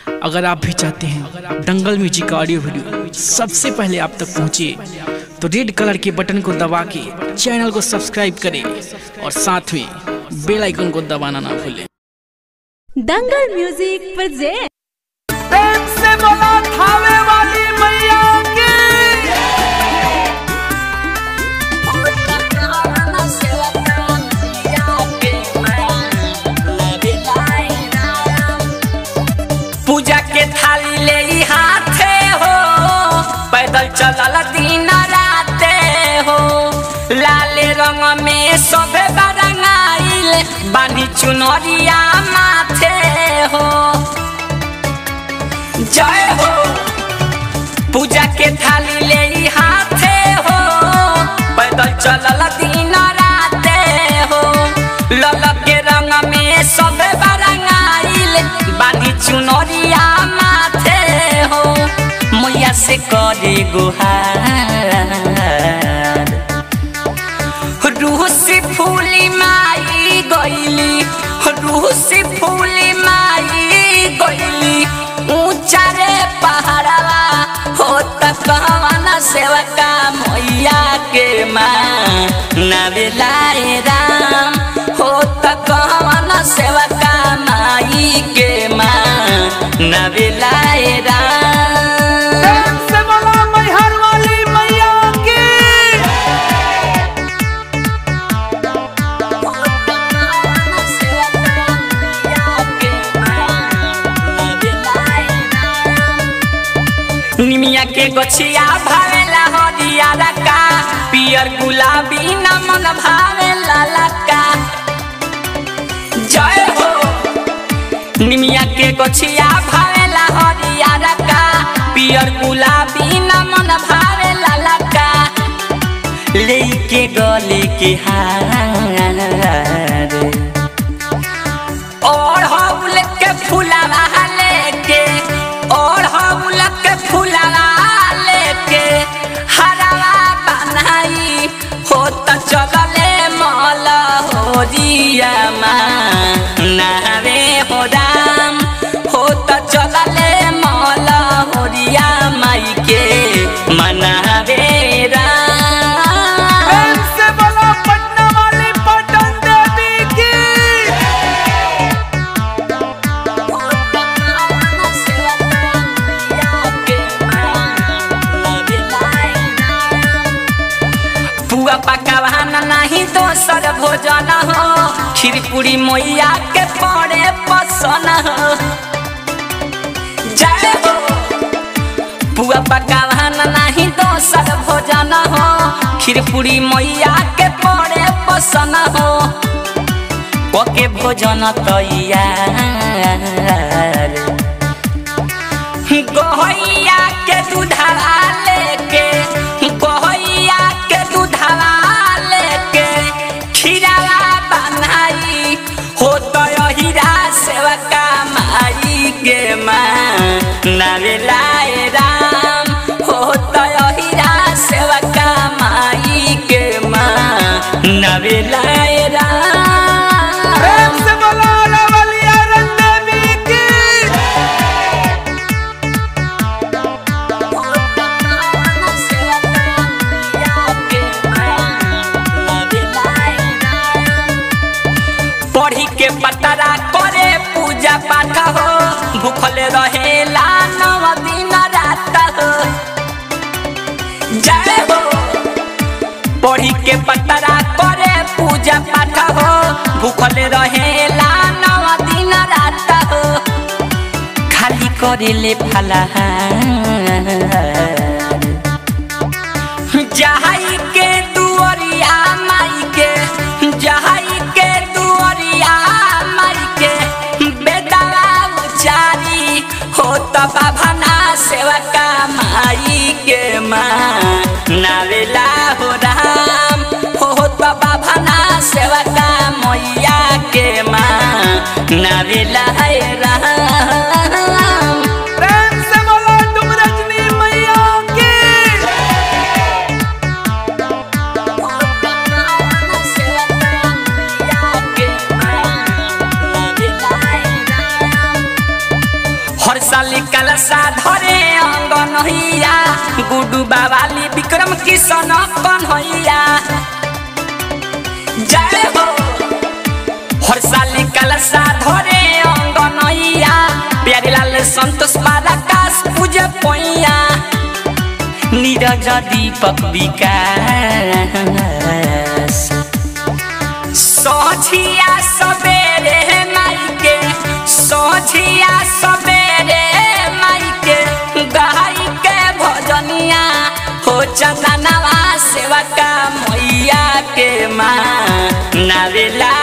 अगर आप भी चाहते हैं दंगल म्यूजिक का ऑडियो वीडियो सबसे पहले आप तक पहुंचे तो रेड कलर के बटन को दबा के चैनल को सब्सक्राइब करें और साथ में बेल आइकन को दबाना ना भूलें दंगल म्यूजिक प्रेजेंट प्रेम से बोला थावे वाली मैया की पूजा के थाली ले ई हाथे हो पैदल चलल दिन राते हो लाल रंग में सबे बरंगाइल बानी चुनरिया माथे हो जय हो पूजा के थाली ले ई हाथे हो पैदल चलल दिन राते हो ललक के रंग में सब बरंगाइल बानी चुनरिया माथे हो मैया से करे गुहार रूह से फूली माई गईली रूह से फूली माई गईली ऊंचा रे पहाड़वा हो तकवन सेवका मैया के माँ नवेलाए राम हो तकवन सेवका माई के माँ नवेलाए राम प्रेम से बोला मैहर वाली मैया की निमिया के गछिया भावेला हरिया रका पियर गुलाबी न मन भावेला लका जय हो निमिया के गछिया भावेला हरिया रका पियर गुलाबी न मन भावेला लका लेके गले के हार और हौल के फुलावा लेके और हौल के फुलावा लेके हरावा बनाई हो त चलले मल हो जिया नावे हो राम हो त चलले मल हो रिया माई के मनावे राम प्रेम से बोला पटना वाली पटन देवी की पुआ पकवान नहीं दोसर भोजन हो खीर पूरी मैया के पड़े पसन हो जय हो पुआ पकवान नहीं दोसर भोजन हो खीर पूरी मैया के पड़े पसन हो ओके भोजन तैयार गहैया के दूधवा लेके गहैया के दूधवा लेके खीरावा बनाई हो तो हीरा सेवका माई के माँ नारे लाए राम हो तो हीरा सेवका माई के माँ नारे लाए राम प्रेम से बोला रवलिया रंग देवी की पढ़ी के पतरा करे पूजा पाठ हो भूखल रहेला नव दिन रात हो जय हो पढ़ी के पतरा करे पूजा पाठ हो भूखल रहेला नव दिन रात हो खाली करेले फलाहार जहाई के दुअरिया माई के जहाई के दुअरिया माई के बेदावा उचारी हो त बाभना सेवका माई के माँ नावेला हो राम हो त बाभना सेवका मैया के माँ नावेला है राम प्रेम से बोला तुम रजनी मैया की हर साल कलसा धरे अंगनहिया गुडू बावाली विक्रम किशन कन्हैया जय हो हर साल कलसा धरे अंगनैया प्यारे लाल संतोष बाराकाश पूजे पैया नीरज दीपक विकास सोझिया सबेरे माइके सोझिया सबेरे माइके गाई के भजनिया हो चंदनवा सेवा का मैया के माँ नावेला